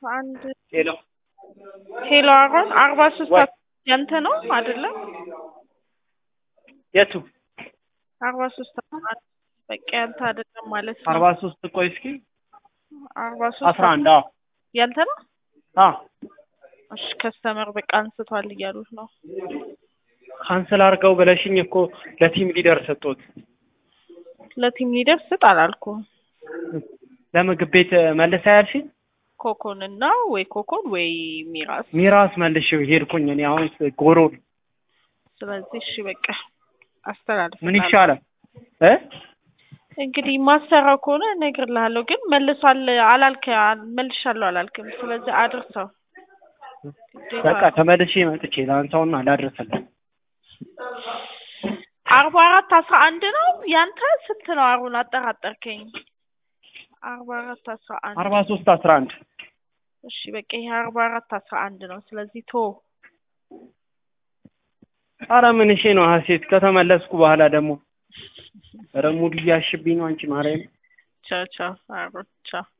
አንድ ሄሎ ሄሎ አሮን አርባ ሶስት ወይ ያንተ ነው አይደለም? የቱ አርባ ሶስት በቃ ያንተ አይደለም ማለት ነው። አርባ ሶስት ቆይ እስኪ አርባ ሶስት አስራ አንድ አዎ ያንተ ነው? አዎ እሺ ከስተመር በቃ አንስቷል እያሉት ነው። ካንስል አድርገው ብለሽኝ እኮ ለቲም ሊደር ሰጡት። ለቲም ሊደር ስጥ አላልኩም። ለምግብ ቤት መልሳ ያልሽኝ ኮኮን እና ወይ ኮኮን ወይ ሚራስ። ሚራስ መልሽ ሄድኩኝ እኔ አሁን ጎሮ ስለዚህ እሺ በቃ አስተላልፍ። ምን ይሻላል እ እንግዲህ ማሰራው ከሆነ እነግርልሃለሁ፣ ግን መልሷል አላልክ መልሻለሁ አላልክም። ስለዚህ አድርሰው ግዴታ በቃ ተመልሼ መጥቼ ላንሳውና ላድርስልህ። አርባ አራት አስራ አንድ ነው ያንተ ስንት ነው? አሩን አጠራጠርከኝ። አርባ አራት አስራ አንድ አርባ ሶስት አስራ አንድ እሺ በቃ ይሄ አርባ አራት አስራ አንድ ነው። ስለዚህ ቶ አረ ምን እሺ ነው ሀሴት ከተመለስኩ በኋላ ደግሞ ኧረ ሙድ እያሽብኝ ነው አንቺ ማርያም ቻው ቻው አሩን ቻው